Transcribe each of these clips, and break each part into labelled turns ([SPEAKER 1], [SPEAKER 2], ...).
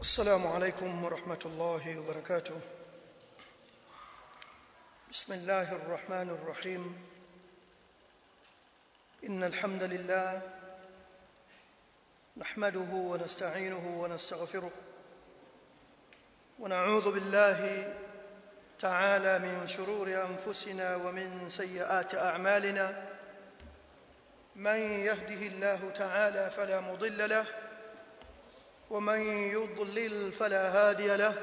[SPEAKER 1] السلام عليكم ورحمة الله وبركاته بسم الله الرحمن الرحيم إن الحمد لله نحمده ونستعينه ونستغفره ونعوذ بالله تعالى من شرور أنفسنا ومن سيئات أعمالنا من يهده الله تعالى فلا مضل له ومن يضلل فلا هادي له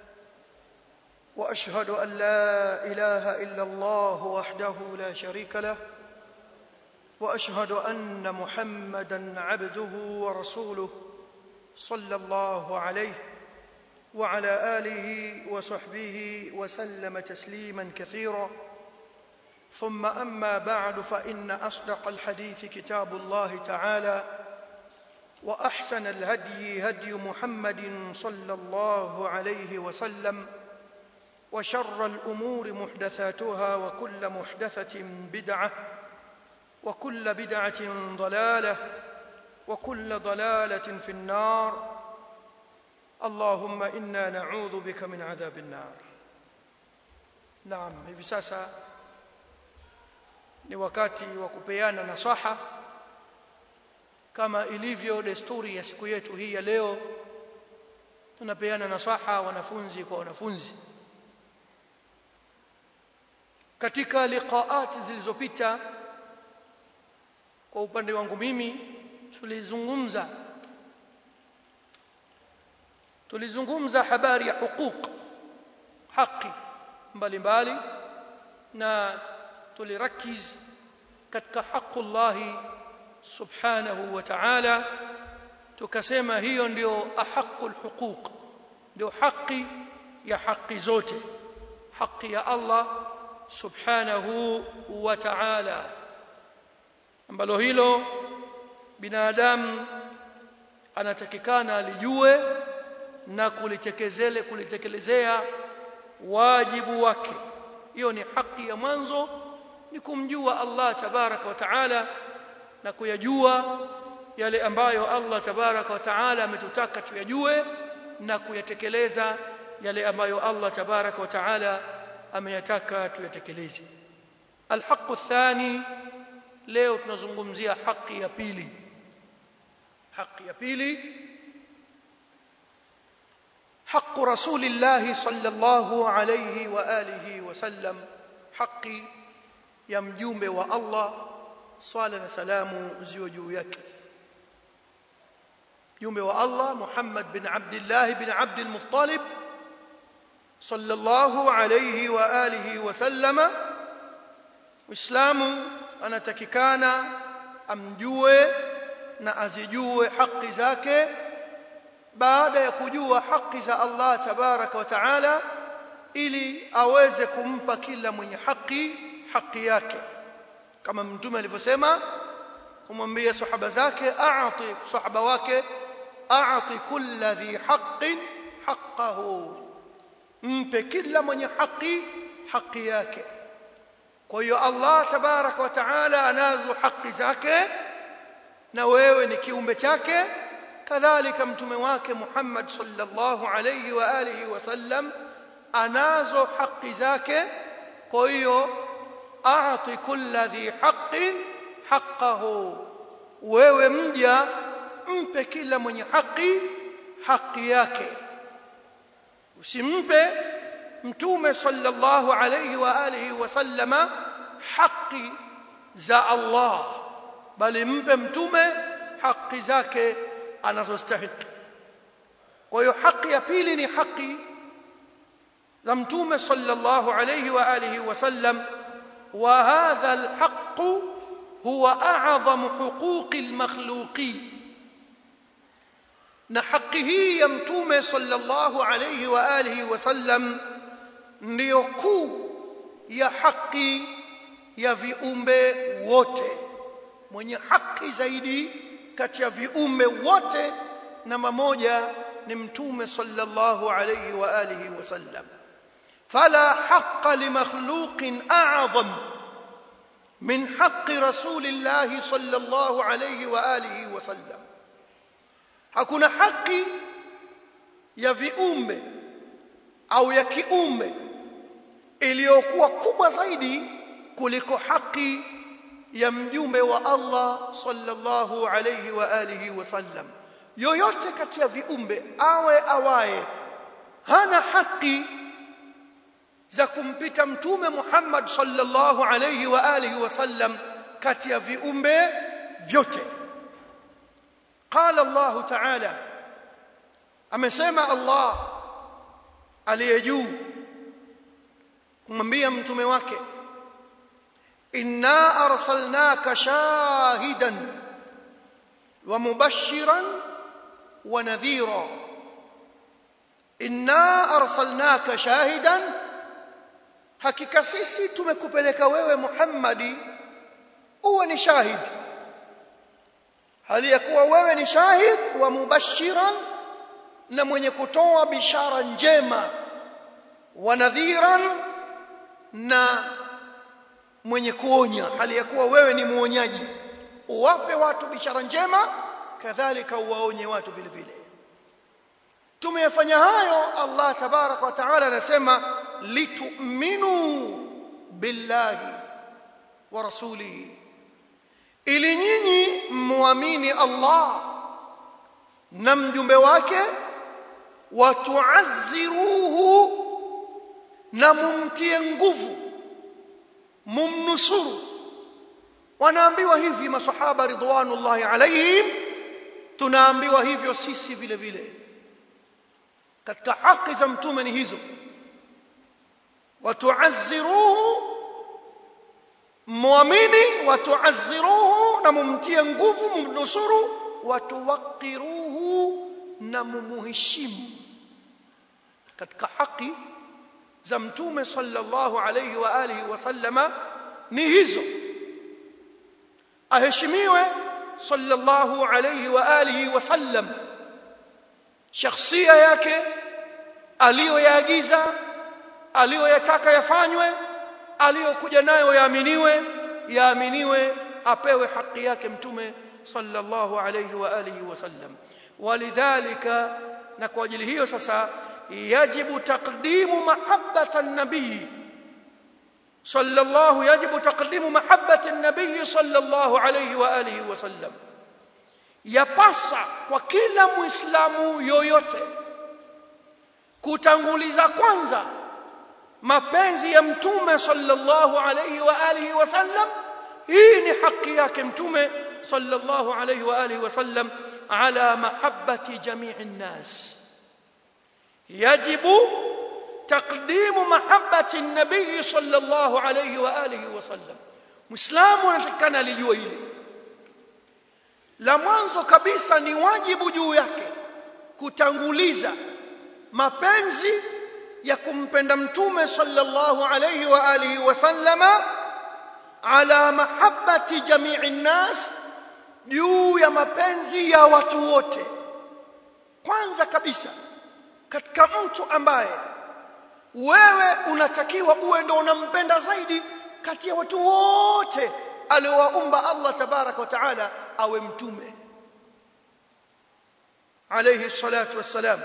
[SPEAKER 1] واشهد ان لا اله الا الله وحده لا شريك له واشهد ان محمدا عبده ورسوله صلى الله عليه وعلى اله وصحبه وسلم تسليما كثيرا ثم اما بعد فان اصدق الحديث كتاب الله تعالى واحسن الهدي هدي محمد صلى الله عليه وسلم وشر الامور محدثاتها وكل محدثه بدعه وكل بدعه ضلاله وكل ضلاله في النار اللهم انا نعوذ بك من عذاب النار naam hivi sasa ni wakati wa kupeana nasaha kama ilivyo desturi ya siku yetu hii ya leo tunapeana nasaha wanafunzi kwa wanafunzi katika liqaat zilizopita kwa upande wangu mimi tulizungumza tulizungumza habari ya huquq haki mbalimbali na tulirakiz katika haqullahi subhanahu wa ta'ala tukasema hiyo ndio ahaqul huquq ndio haki ya haki zote haki ya Allah subhanahu wa ta'ala ambalo hilo binadamu anatakikana alijue na kulitekezele kulitekelezea wajibu wake hiyo ni haki ya mwanzo ni kumjua Allah tabaraka wa taala na kuyajua yale ambayo Allah tabaraka wa taala ametutaka tuyajue na kuyatekeleza yale ambayo Allah tabaraka wa taala ameyataka tuyatekeleze alhaqu thani leo tunazungumzia haki ya pili haki ya pili حق رسول الله صلى الله عليه واله وسلم حق ya mjumbe wa Allah swala na salamu ziwe juu yake mjumbe wa Allah Muhammad bin Abdullah bin Abd al-Muttalib sallallahu alayhi wa alihi wa sallama Uislamu anatakikana amjue na azijue haki zake baada ya kujua haki za Allah tabaraka wa taala ili aweze kumpa kila mwenye haki haki yake kama mtume alivyosema kumwambia sahaba zake aati sahaba wake aati kulla dhi haqqin haqqahu mpe kila mwenye haki haki yake kwa hiyo Allah tabaraka wa taala anazo haki zake na wewe ni kiumbe chake kadhalika mtume wake Muhammad sallallahu alayhi wa alihi wasallam anazo haki zake kwa hiyo aati kulla dhi haqqin haqqahu wewe mja mpe kila mwenye haki haki yake usimpe mtume sallallahu alayhi wa alihi wasallama haki za Allah bali mpe mtume haki zake anazostahili kwa hiyo haki ya pili ni haki za mtume sallallahu alayhi wa alihi wasallam وهذا الحق هو اعظم حقوق المخلوقين na haki hii ya mtume sallallahu alayhi wa alihi wasallam ndiyo kuu ya haki ya viumbe wote mwenye haki zaidi kati ya viumbe wote namba moja ni mtume sallallahu alayhi wa alihi wasallam فلا حق لمخلوق اعظم من حق رسول الله صلى الله عليه واله وسلم hakuna haki ya viumbe au ya kiumbe iliyokuwa kubwa zaidi kuliko haki ya mjumbe wa Allah sallallahu alayhi wa alihi wasallam yoyote kati ya viumbe awe awaye hana haki za kumpita mtume Muhammad sallallahu alayhi wa alihi wasallam kati ya viumbe vyote qala Allah ta'ala amesema Allah aliye juu kumwambia mtume wake inna arsalnaka shahidan wa mubashiran wa nadhira inna arsalnaka shahidan hakika sisi tumekupeleka wewe Muhammadi uwe ni shahidi hali ya kuwa wewe ni shahid wa mubashiran na mwenye kutoa bishara njema wa nadhiran na mwenye kuonya hali ya kuwa wewe ni muonyaji uwape watu bishara njema kadhalika uwaonye watu vile vile tumeyafanya hayo Allah tabarak wa taala anasema litu'minu billahi wa rasulihi ili nyinyi muamini Allah na mjumbe wake watuazziruhu na mumtie nguvu mumnusuru wanaambiwa hivi masahaba ridwanullahi alaihim tunaambiwa hivyo sisi vile vile katika haki za mtume ni hizo watuazziruhu muamini watuazziruhu na mumtie nguvu mumnusuru watuwaqiruhu na mumuheshimu katika haki za mtume sallallahu alayhi wa alihi wasallama ni hizo aheshimiwe sallallahu alayhi wa alihi wasallam shakhsia yake aliyoyaagiza aliyoyataka yafanywe aliyokuja nayo yaaminiwe yaaminiwe apewe haki yake mtume sallallahu alayhi wa alihi wasallam walidhalika na kwa ajili hiyo sasa yajibu taqdimu mahabbata an-nabii sallallahu yajibu taqdimu mahabbata an-nabii sallallahu alayhi wa alihi wasallam yapasa kwa kila muislamu yoyote kutanguliza kwanza mapenzi ya mtume sallallahu alayhi wa alihi wasallam hii ni haki yake mtume sallallahu alayhi wa alihi wasallam ala mahabbati jami'i nnas yajibu taqdimu mahabbati an-nabii sallallahu alayhi wa alihi wasallam muislamu anatakana alijua hili la mwanzo kabisa ni wajibu juu yake kutanguliza mapenzi ya kumpenda mtume sallallahu alayhi wa alihi wasallama ala mahabbati jami'i nnas juu ya mapenzi ya watu wote kwanza kabisa katika mtu ambaye wewe unatakiwa uwe ndo unampenda zaidi kati ya watu wote aliowaumba Allah tabaraka wa taala awe mtume alayhi salatu wassalam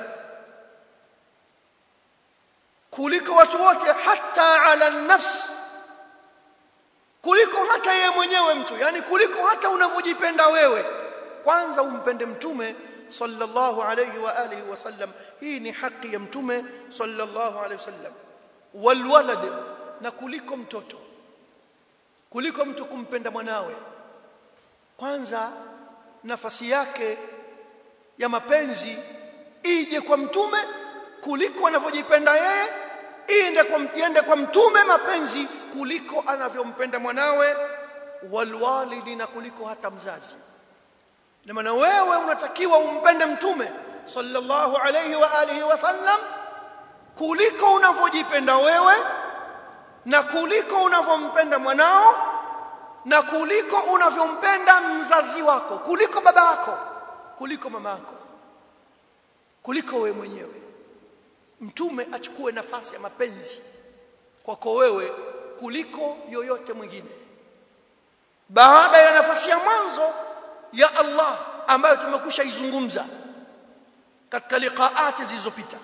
[SPEAKER 1] kuliko watu wote hata ala nafs kuliko hata yeye mwenyewe mtu yani kuliko hata unavyojipenda wewe kwanza umpende mtume sallallahu alayhi wa alihi wasallam hii ni haki ya mtume sallallahu alayhi wasallam walwalad na kuliko mtoto kuliko mtu kumpenda mwanawe kwanza nafasi yake ya mapenzi ije kwa mtume kuliko anavyojipenda yeye iende kwa iende kwa mtume mapenzi kuliko anavyompenda mwanawe walwalidi na kuliko hata mzazi na maana wewe unatakiwa umpende mtume sallallahu alayhi wa alihi wasallam kuliko unavyojipenda wewe na kuliko unavyompenda mwanao na kuliko unavyompenda mzazi wako kuliko baba yako kuliko mama yako kuliko wewe mwenyewe mtume achukue nafasi ya mapenzi kwako wewe kuliko yoyote mwingine baada ya nafasi ya mwanzo ya Allah ambayo tumekusha izungumza katika liqaati zilizopita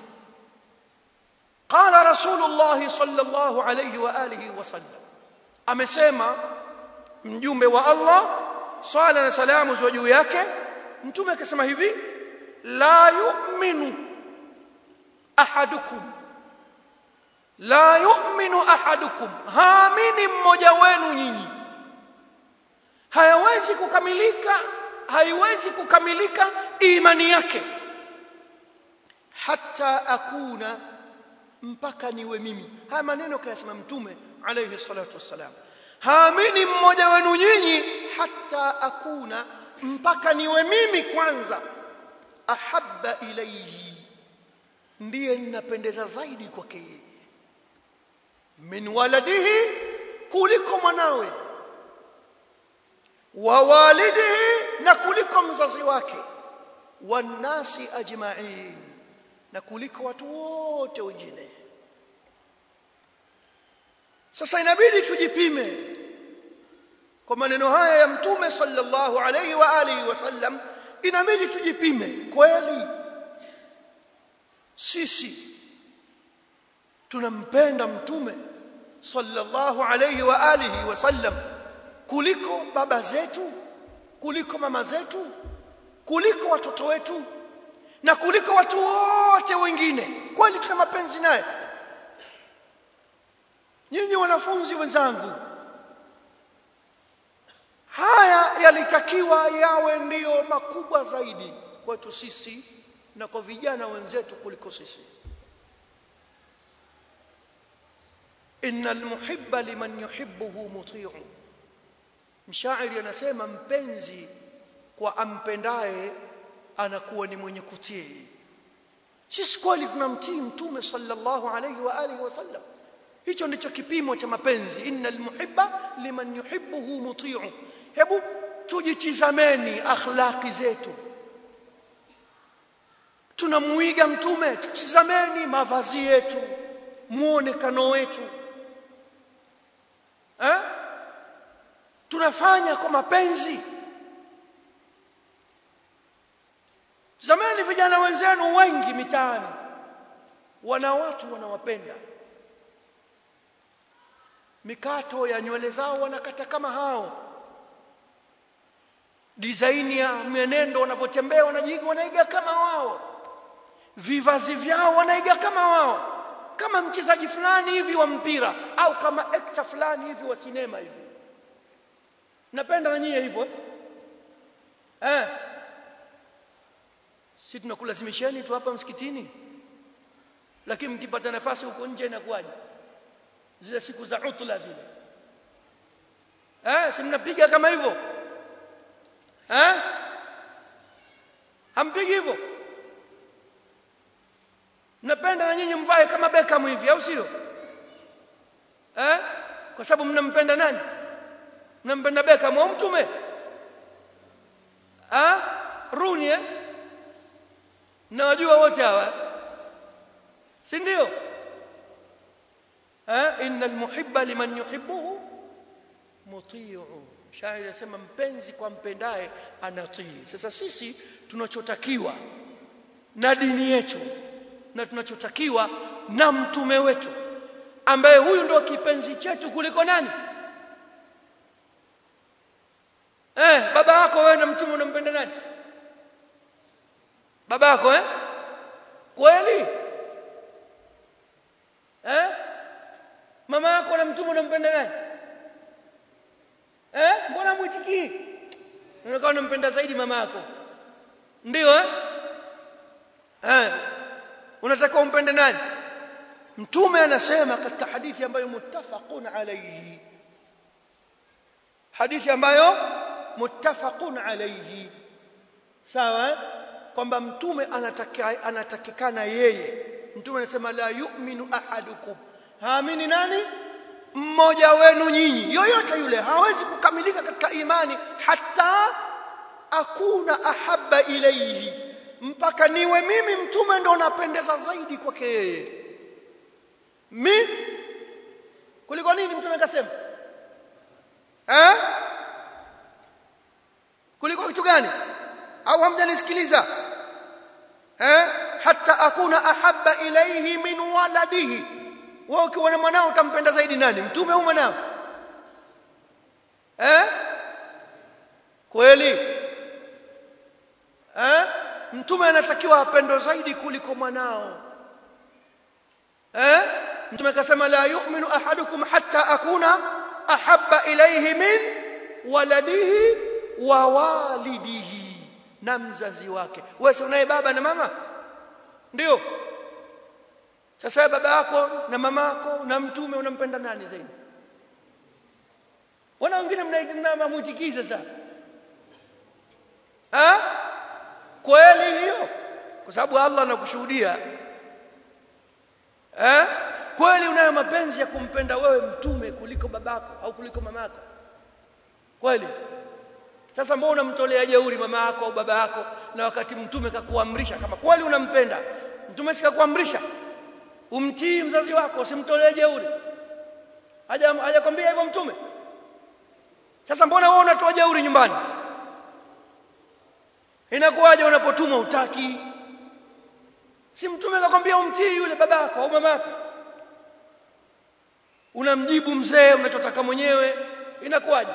[SPEAKER 1] qala rasulullah sallallahu alayhi wa alihi wasallam amesema mjumbe wa Allah swala na salamu ziwe juu yake mtume akasema hivi la yu'minu ahadukum la yu'minu ahadukum haamini mmoja wenu nyinyi hayawezi kukamilika haiwezi kukamilika imani yake hatta akuna mpaka niwe mimi haya maneno kayasema mtume alayhi salatu wassalam haamini mmoja wenu nyinyi hatta akuna mpaka niwe mimi kwanza ahabba ilayhi ndiye ninapendeza zaidi kwake yeye min waladihi kuliko mwanawe wa walidihi na kuliko mzazi wake wanasi ajma'in na kuliko watu wote wengine sasa inabidi tujipime kwa maneno haya ya mtume sallallahu alayhi wa alihi wasallam inabidi tujipime kweli sisi tunampenda mtume sallallahu alayhi wa alihi wasallam kuliko baba zetu kuliko mama zetu kuliko watoto wetu na kuliko watu wote wengine kweli tuna mapenzi naye nyinyi wanafunzi wenzangu haya yalitakiwa yawe ndiyo makubwa zaidi kwetu sisi na kwa vijana wenzetu kuliko sisi innal muhibba liman yuhibbuhu muti'u mshairi anasema mpenzi kwa ampendaye anakuwa ni mwenye kutii sisi kweli tunamtii mtume sallallahu alayhi wa alihi wasallam hicho ndicho kipimo cha mapenzi innal muhibba liman yuhibbuhu muti'u hebu tujitizameni akhlaqi zetu tunamuiga mtume tutizameni mavazi yetu muonekano wetu eh? tunafanya kwa mapenzi zamani vijana wenzenu wengi mitaani wana watu wanawapenda mikato ya nywele zao wanakata kama hao design ya mwenendo wanavyotembea wanajiga wanaiga kama wao vivazi vyao wanaiga kama wao kama mchezaji fulani hivi wa mpira au kama actor fulani hivi wa sinema hivi napenda na nyie hivyo eh si tunakulazimisheni tu hapa msikitini lakini mkipata nafasi huko nje inakuwaje zile siku za utla zile eh si mnapiga kama hivyo eh hampigi hivyo mnapenda na nyinyi mvae kama Beckham hivi au sio eh kwa sababu mnampenda nani mnampenda Beckham au mtume ah Rooney eh nawajua wote hawa si ndio eh innal muhibba liman yuhibbuhu muti'u shairi anasema mpenzi kwa mpendaye anatii sasa sisi tunachotakiwa na dini yetu na tunachotakiwa na mtume wetu ambaye huyu ndio kipenzi chetu kuliko nani eh baba yako wewe na mtume unampenda nani baba yako eh kweli eh mama yako na mtume unampenda nani eh mbona muitikii unakuwa unampenda zaidi mama yako ndio eh eh unataka umpende nani mtume anasema katika hadithi ambayo muttafaqun alayhi hadithi ambayo muttafaqun alayhi sawa kwamba mtume anataka anatakikana yeye mtume anasema la yu'minu ahadukum haamini nani mmoja wenu nyinyi yoyote yule hawezi kukamilika katika imani hata akuna ahabba ilayhi mpaka niwe mimi mtume ndo napendeza zaidi kwake yeye mi kuliko nini mtume akasema eh kuliko kitu gani au hamjanisikiliza eh hatta akuna ahabba ilayhi min waladihi wewe ukiwa na mwanao utampenda zaidi nani mtume au mwanao eh kweli eh mtume anatakiwa apendwe zaidi kuliko mwanao eh mtume akasema la yu'minu ahadukum hatta akuna ahabba ilayhi min waladihi wa walidihi na mzazi wake wewe si unaye baba na mama ndio sasa baba yako na mama yako na mtume unampenda nani zaidi wana wengine mnaitikiza sasa ha kweli hiyo kwa sababu Allah anakushuhudia eh kweli unayo mapenzi ya kumpenda wewe mtume kuliko babako au kuliko mamako kweli sasa mbona unamtolea jeuri mama yako au baba yako na wakati mtume kakuamrisha kama kweli unampenda mtume sikakuamrisha umtii mzazi wako usimtolee jeuri haja hajakwambia hivyo mtume sasa mbona wewe unatoa jeuri nyumbani inakuwaje unapotuma utaki si mtume akakwambia umtii yule babako au mamako unamjibu mzee unachotaka mwenyewe inakuwaje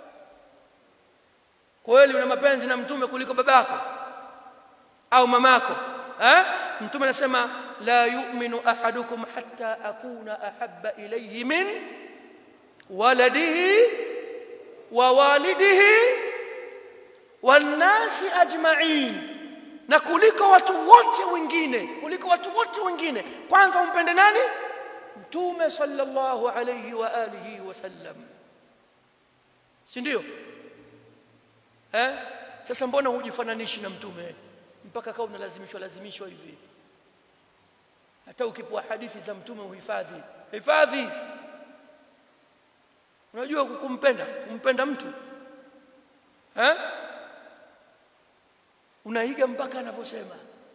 [SPEAKER 1] kweli una mapenzi na mtume kuliko babako au mamako eh mtume anasema la yu'minu ahadukum hatta akuna ahabba ilayhi min waladihi wa walidihi wannasi ajma'in na kuliko watu wote wengine kuliko watu wote wengine kwanza umpende nani mtume sallallahu alayhi wa alihi wasallam si ndio eh sasa mbona hujifananishi na mtume mpaka kama unalazimishwa lazimishwa hivi hata ukipewa hadithi za mtume uhifadhi hifadhi unajua kumpenda kumpenda mtu eh unaiga mpaka anavyosema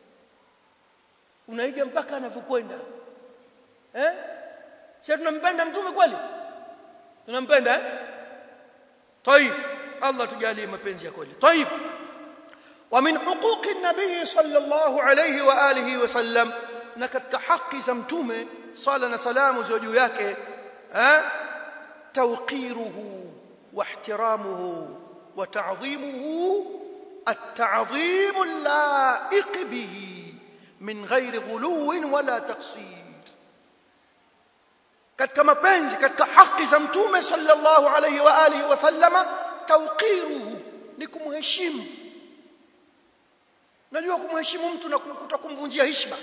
[SPEAKER 1] unaiga mpaka anavyokwenda eh sisi tunampenda mtume kweli tunampenda eh طيب الله tujalie mapenzi ya kweli طيب ومن حقوق النبي صلى الله عليه واله وسلم na katika haki za mtume sala na salamu ziwe juu yake eh tawqiruhu wa ihtiramuhu wa ta'dhimuhu التعظيم اللائق به من غير غلو ولا تقصير katika mapenzi katika haki za mtume sallallahu alayhi wa alihi wasallama tawqiruhu ni kumheshimu najua kumheshimu mtu na kutokumvunjia heshima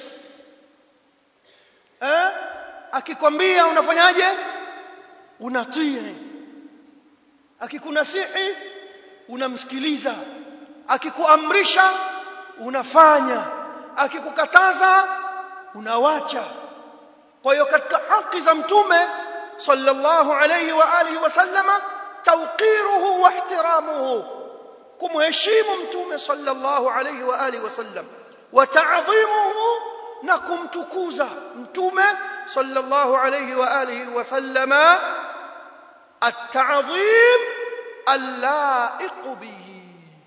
[SPEAKER 1] eh akikwambia unafanyaje unatii akikunasihi unamsikiliza akikuamrisha unafanya akikukataza unawacha kwa hiyo katika haki za mtume sallallahu alayhi wa alihi wasallama tawqiruhu wa ihtiramuhu kumheshimu mtume sallallahu alayhi wa alihi wasallam wa ta'dhimuhu na kumtukuza mtume sallallahu alayhi wa alihi wasallama at-ta'dhim al-la'iq bihi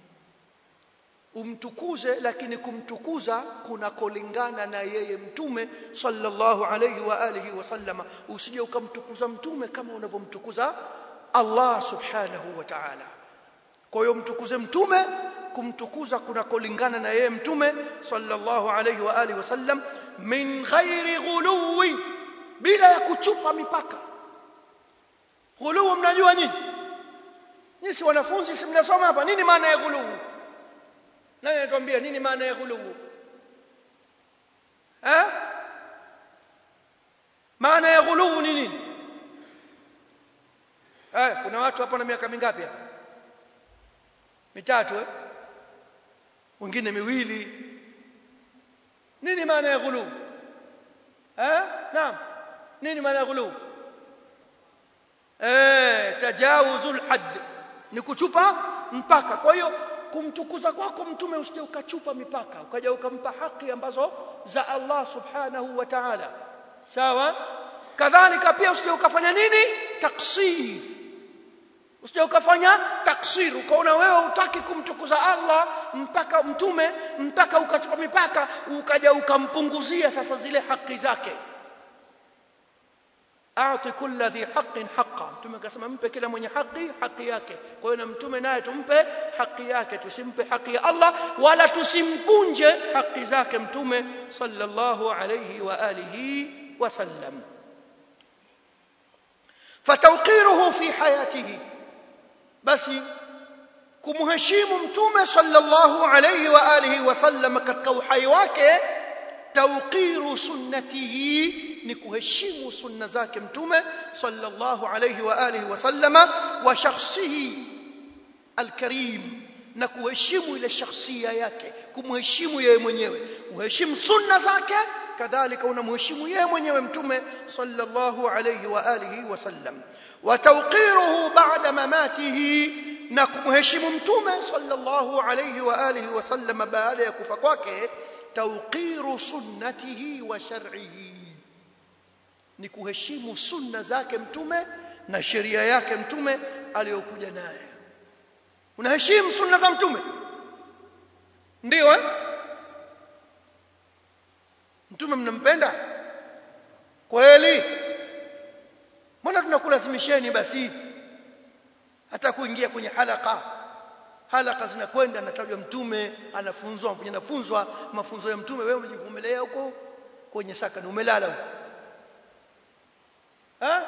[SPEAKER 1] umtukuze lakini kumtukuza kunakolingana na yeye mtume sallallahu alayhi wa alihi wasallama usije ukamtukuza mtume kama unavyomtukuza Allah subhanahu wa ta'ala kwa hiyo mtukuze mtume kumtukuza kunakolingana na yeye mtume sallallahu alayhi wa alihi wasallam min ghairi ghuluwi bila ya kuchupa mipaka ghuluwu mnajua nyinyi nyinyi si wanafunzi si mnasoma hapa nini maana ya ghuluwu nani anatuambia nini maana ya ghuluwu eh maana ya ghuluwu ni nini eh kuna watu hapa na miaka mingapi hapa mitatu eh wengine miwili nini maana ya ghuluwu eh naam nini maana ya ghuluwu eh tajawuzul hadd ni kuchupa mpaka kwa hiyo kumtukuza kwako mtume usije ukachupa mipaka ukaja ukampa haki ambazo za Allah subhanahu wa ta'ala sawa kadhalika pia usije ukafanya nini taksir usije ukafanya taksir ukaona wewe utaki kumtukuza Allah mpaka mtume mpaka ukachupa mipaka ukaja ukampunguzia sasa zile haki zake aati kulla dhi haqqin haqqa mtume akasema mpe kila mwenye haki haki yake kwa hiyo na mtume naye tumpe haki yake tusimpe haki ya Allah wala tusimpunje haki zake mtume sallallahu alayhi wa alihi wasallam fatawqiruhu fi hayatihi basi kumheshimu mtume sallallahu alayhi wa alihi wasallam katika uhai wake tawqiru sunnatihi ni kuheshimu sunna zake mtume sallallahu alayhi wa alihi wasallama wa shakhsihi alkarim na kuheshimu ile shakhsia yake kumheshimu yeye mwenyewe uheshimu sunna zake kadhalika unamheshimu yeye mwenyewe mtume sallallahu alayhi wa alihi wasallam wa tawqiruhu ba'da mamatihi na kumheshimu mtume sallallahu alayhi wa alihi wasallam baada ya kufa kwake tawqiru sunnatihi wa shar'ihi ni kuheshimu sunna zake mtume na sheria yake mtume aliyokuja naye unaheshimu sunna za mtume ndio eh mtume mnampenda kweli mbona tunakulazimisheni basi hata kuingia kwenye halaka halaka zinakwenda anatajwa mtume anafunzwa mfanya nafunzwa mafunzo ya mtume wewe umejivumelea huko kwenye sakani umelala huko ha?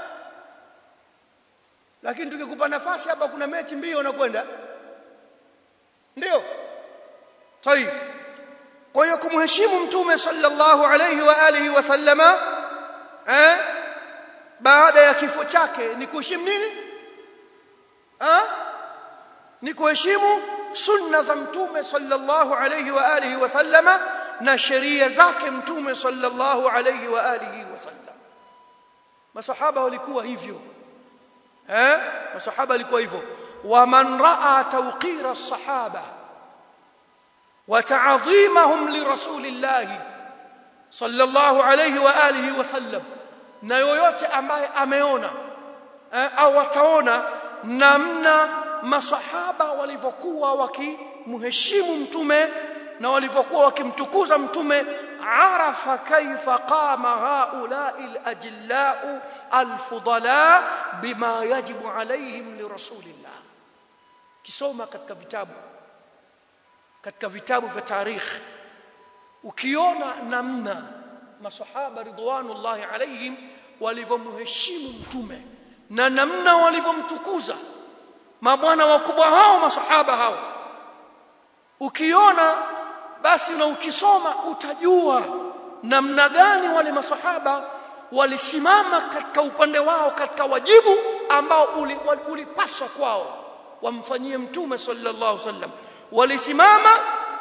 [SPEAKER 1] lakini tukikupa nafasi hapa kuna mechi mbio unakwenda ndio tayib kwa hiyo kumheshimu mtume sallallahu alayhi wa alihi wasallama eh baada ya kifo chake ni kuheshimu nini ha? ni kuheshimu sunna za mtume sallallahu alayhi wa alihi wasallama na sheria zake mtume sallallahu alayhi wa alihi wasallam masahaba walikuwa hivyo eh masahaba walikuwa hivyo waman raa tawqira as-sahaba wa ta'dhimahum li rasulillah sallallahu alayhi wa alihi wasallam na yoyote ambaye ameona eh, au ataona namna masahaba walivyokuwa wakimheshimu mtume na walivyokuwa wakimtukuza mtume arafa kaifa qama haulai alajillau alfudala bima yajibu alaihim lirasulillah kisoma katika vitabu katika vitabu vya tarikh ukiona namna masahaba ridwanullahi alaihim walivyomheshimu mtume na namna walivyomtukuza mabwana wakubwa hao masahaba hao ukiona basi na ukisoma utajua namna gani wale masahaba walisimama katika upande wao katika wajibu ambao ulipaswa uli kwao wamfanyie mtume sallallahu alaihi wasallam walisimama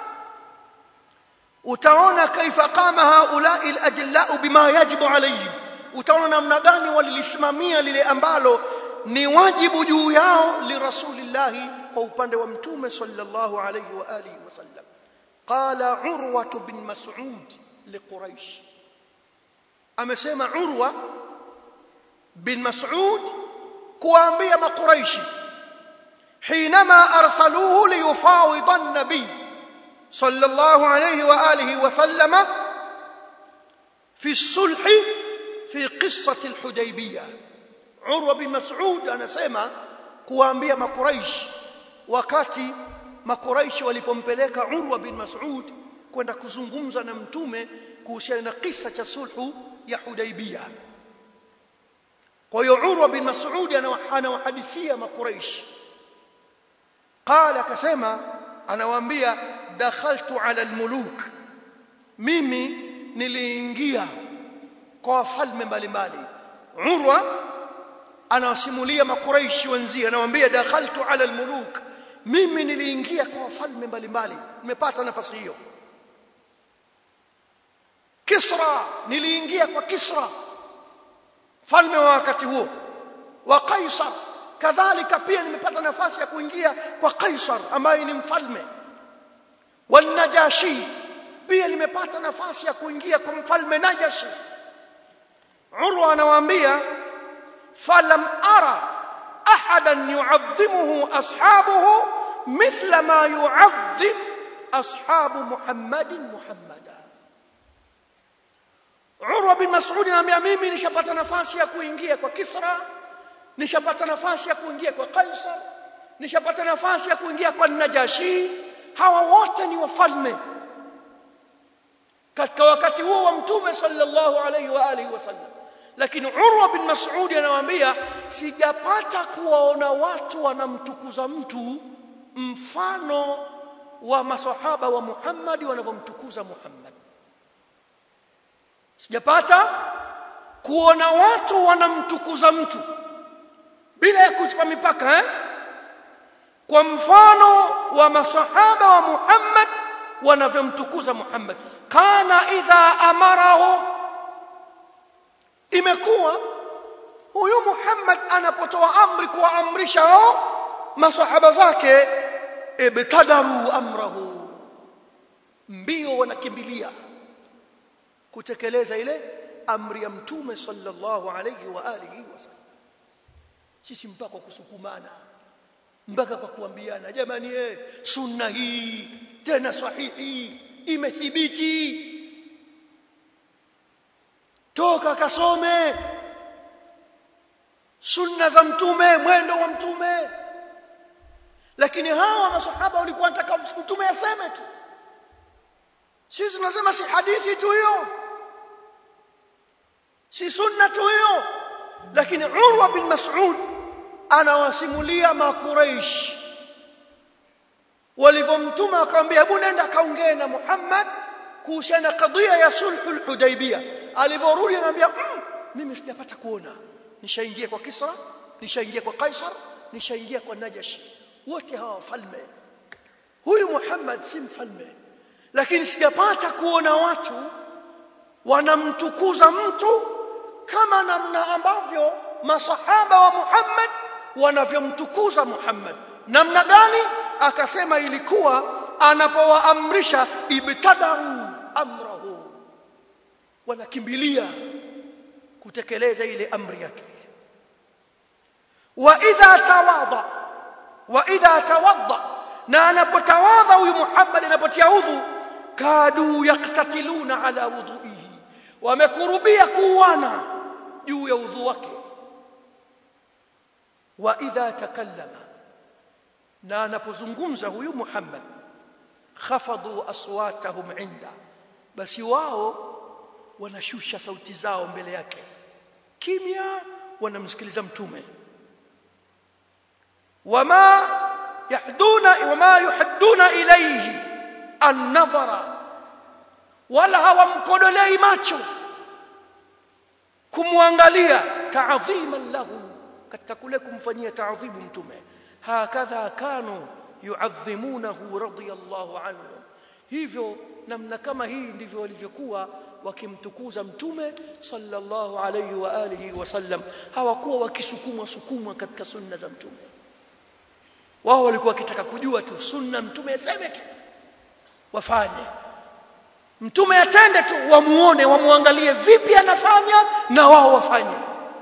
[SPEAKER 1] utaona kaifa qama haulai alajillau bima yajibu alayhim utaona namna gani walilisimamia lile ambalo ni wajibu juu yao lirasulillahi kwa upande wa mtume sallallahu alayhi wa alihi wasallam qala urwa bin mas'ud liquraish amesema urwa bin mas'ud kuambia makuraishi حينما ارسلوه ليفاوض النبي صلى الله عليه واله وسلم في الصلح في قصه الحديبيه Urwa bin Mas'ud anasema kuwaambia makuraish wakati makuraish walipompeleka Urwa bin Mas'ud kwenda kuzungumza na mtume kuhusiana na kisa cha sulhu ya Hudaibia. Kwa hiyo Urwa bin Mas'ud anawahadithia makuraish. Qala akasema anawaambia dakhaltu ala almuluk mimi niliingia kwa wafalme mbalimbali Urwa anawasimulia makuraishi wenzie anawaambia dakhaltu ala almuluk mimi niliingia kwa wafalme mbalimbali nimepata nafasi hiyo Kisra niliingia kwa Kisra falme wa wakati huo wa Kaisar kadhalika pia nimepata nafasi ya kuingia kwa Kaisar ambaye ni mfalme wanajashi pia nimepata nafasi ya kuingia kwa mfalme Najashi Urwa anawaambia فلم أرى أحدا يعظمه أصحابه مثل ما يعظم ashabu muhammadin muhammada Urwa bin Mas'ud anambia mimi nishapata nafasi ya kuingia kwa Kisra nishapata nafasi ya kuingia kwa Kaisar nishapata nafasi ya kuingia kwa Najashi hawa wote ni wafalme katika wakati huo wa mtume sallallahu alaihi wa alihi wasallam lakini Urwa bin Mas'ud anawaambia sijapata kuwaona watu wanamtukuza mtu mfano wa masahaba wa Muhammad wanavyomtukuza Muhammad sijapata kuona watu wanamtukuza mtu bila ya kuchupa mipaka eh? kwa mfano wa masahaba wa Muhammad wanavyomtukuza Muhammad kana idha amarahu imekuwa huyu Muhammad anapotoa amri kuwaamrisha hao masahaba zake ibtadaru amrahu mbio wanakimbilia kutekeleza ile amri ya mtume sallallahu alayhi wa alihi wasallam sisi mpaka kwa kusukumana mpaka kwa kuambiana jamani eh sunna hii tena sahihi imethibiti toka kasome sunna za mtume mwendo wa mtume lakini hawa masahaba walikuwa wanataka mtume aseme tu sisi tunasema si hadithi tu hiyo si sunna tu hiyo lakini Urwa bin Mas'ud anawasimulia makuraish walivyomtuma akamwambia hebu nenda kaongee na Muhammad kuhusiana na kadhia ya sulhul hudaibia alivyorudi anamwambia mm, mimi sijapata kuona nishaingia kwa Kisra nishaingia kwa Kaisar nishaingia kwa Najashi wote hawa wafalme huyu Muhammad si mfalme lakini sijapata kuona watu wanamtukuza mtu kama namna ambavyo masahaba wa Muhammad wanavyomtukuza Muhammad namna gani akasema ilikuwa anapowaamrisha ibtadaru amrahu wanakimbilia kutekeleza ile amri yake wa idha tawadha wa idha tawadha na anapotawadha huyu Muhammad anapotia udhu kadu yaktatiluna ala wudhuihi wamekurubia kuuana juu ya udhu wake wa idha takallama na anapozungumza huyu Muhammad khafadhu aswatahum inda basi wao wanashusha sauti zao mbele yake kimya wanamsikiliza mtume wama yahduna wama yuhadduna ilayhi an-nadhara wala hawamkodolei macho kumwangalia ta'dhiman lahu katika kule kumfanyia ta'dhibu mtume hakadha kanu yu'adhimunahu radiyallahu anhu hivyo namna kama hii ndivyo walivyokuwa wakimtukuza mtume sallallahu alayhi wa alihi wasallam hawakuwa wakisukumwa sukumwa katika sunna za mtume wao walikuwa wakitaka kujua tu sunna mtume aseme tu wafanye mtume atende tu wamuone wamuangalie vipi anafanya na wao wafanye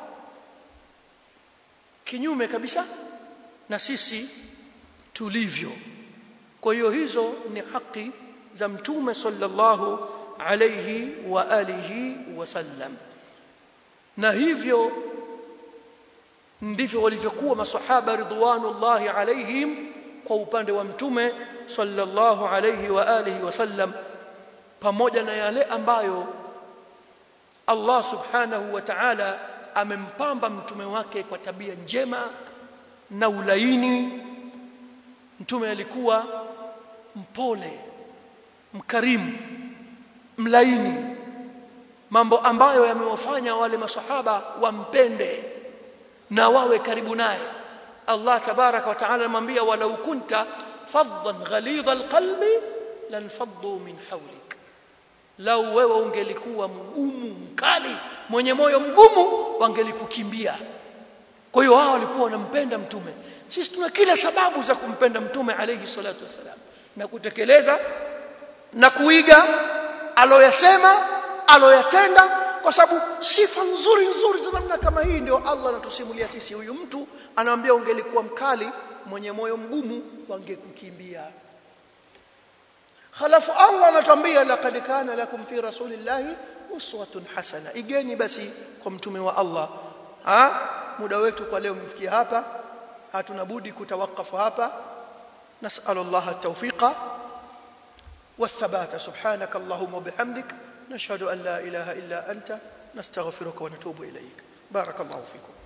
[SPEAKER 1] kinyume kabisa na sisi tulivyo kwa hiyo hizo ni haki za mtume sallallahu alayhi wa alihi wasallam na hivyo ndivyo walivyokuwa masahaba ridwanullahi alaihim kwa upande wa mtume sallallahu alayhi wa alihi wasallam pamoja na yale ambayo Allah subhanahu wa ta'ala amempamba mtume wake kwa tabia njema na ulaini mtume alikuwa mpole mkarimu mlaini mambo ambayo yamewafanya wale masahaba wampende na wawe karibu naye Allah tabaraka wa taala anamwambia walau kunta faddan ghalidha alqalbi lanfaddu min hawlik lau wewe ungelikuwa mgumu mkali mwenye moyo mgumu wangelikukimbia kwa hiyo wao walikuwa wanampenda mtume sisi tuna kila sababu za kumpenda mtume alayhi salatu wasalam na kutekeleza na kuiga aloyasema aloyatenda kwa sababu sifa nzuri nzuri za namna kama hii ndio Allah anatusimulia sisi huyu mtu anamwambia ungelikuwa mkali mwenye moyo mgumu wangekukimbia halafu Allah anatuambia laqad kana lakum fi rasulillahi uswatun hasana igeni basi kwa mtume wa Allah ha muda wetu kwa leo umefikia hapa hatuna budi kutawakafu hapa نسأل الله التوفيق والثبات سبحانك اللهم وبحمدك نشهد أن لا إله إلا أنت نستغفرك ونتوب إليك بارك الله فيكم